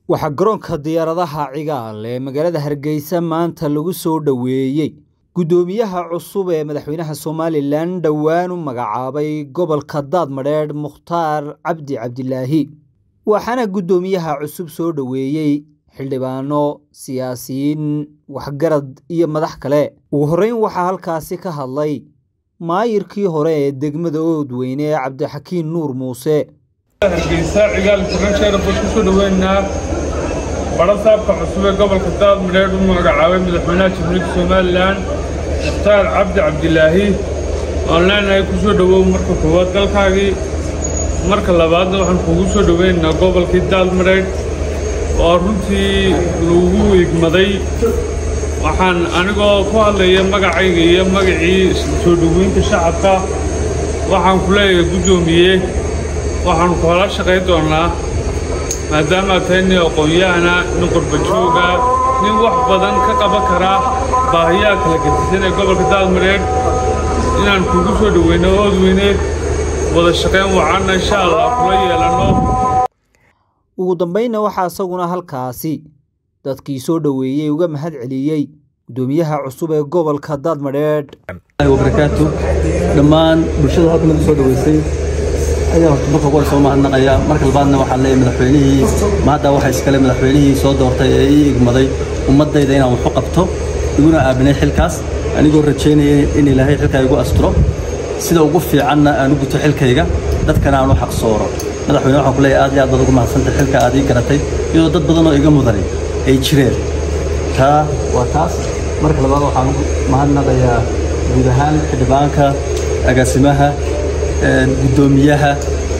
waxaa garoonka diyaaradaha cigaal ee magaalada hargeysa maanta lagu soo dhoweeyey guddoomiyaha cusub ee madaxweynaha somalilan dhowaan u magacaabay gobolka daadmadheedh mukhtaar cabdi cabdilaahi waxaana guddoomiyaha cusub soo dhoweeyey xildhibaano siyaasiyiin waxgarad iyo madax kale ugu horreyn waxaa halkaasi ka hadlay maayirkii hore ee degmada oodweyne ee cabdixakiin nuur muuse hargeysa cigaal faransheera baan kusoo dhoweynaa badha saabka cusub ee gobolka daadmadheedh u magacaabay madaxweynaha jamhuuriyadda somalilan mukhtaar cabdi cabdilaahi waan leenahay kusoo dhowow marka koowaad dalkaagii marka labaadna waxaan kuugu soo dhoweynaynaa gobolkii daadmadheedh oo runtii lagu igmaday waxaan anigoo ku hadlaya magacayga iyo magacii soo dhoweynta shacabka waxaan ku leeyahay guddoomiye waxaannu koola shaqayn doonnaa maadaamaad tahay nin aqoon-yahana nin qurbajooga nin wax badan ka qaban karaa baahiyaha kala gedisan ee gobolka daadmadheedh inaan kuugu soo dhoweyno oodweyne wada shaqayn wacanna insha allah kula yeelanno ugu dambaynna waxaa isaguna halkaasi dadkii soo dhoweeyey uga mahad celiyey guddoomiyaha cusub ee gobolka daadmadheedh wabarakaatu dhammaan bulshada halka nagu soo dhoweysay ayaa horta marka ugu soo mahadnaqaya marka labaadna waxaan leeyahay madaxweynihii maadda waxa iskale madaxweynihii soo doortay ee ii igmaday ummaddayda inaan waxu qabto iguna aaminay xilkaas anigoo rajaynaya in ilaahay xilkaa igu asturo sida ugu fiicanna aan u guto xilkayga dadkana aan u xaqsooro madaxweyne waxaan ku leeyahay aad iyo aad baad ugu mahadsantay xilka aad ii garatay iyadoo dad badan oo iga mudanay ay jireen taa waa taas marka labaad waxaan mahadnaqayaa guud ahaan xildhibaanka agaasimaha guddoomiyaha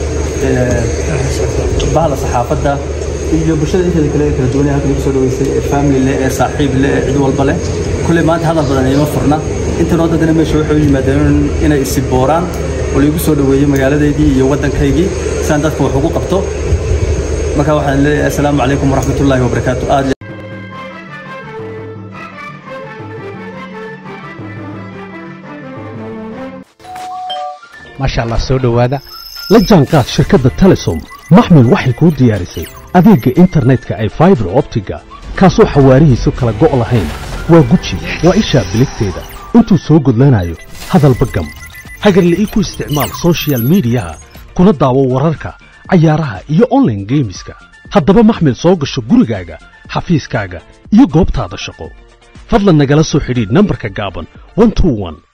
bahda saxaafadda iyo bulshada inteeda kale ee kala duwanee halka lagu soo dhaweysay ee family leh ee saaxiib leh ee cid walba leh kulley maanta hadal badan iima furna intan waddankana meesha waxay u yimaadeen inay isi booraan oo laigu soo dhaweeyey magaaladeydii iyo waddankaygii siaan dadka wax ugu qabto marka waxaan leeyahay assalaamu calaykum waraxmatullaahi wabarakaatu aad maasha allah soo dhowaada la jaanqaad shirkadda telesom maxmil waxay kuu diyaarisay adeegga internetka ay faibar optiga kaasoo xawaarihiisu kala go' lahayn waa guji waa ishaa biligteeda intuu soo gudlanayo hadalba gam hagarla'ii ku isticmaal sochial midiyaha kuna daawo wararka cayaaraha iyo onlaine geemiska haddaba maxmil soo gasho gurigaaga xafiiskaaga iyo goobtaada shaqo fadlan nagala soo xidhiidh nambarka gaaban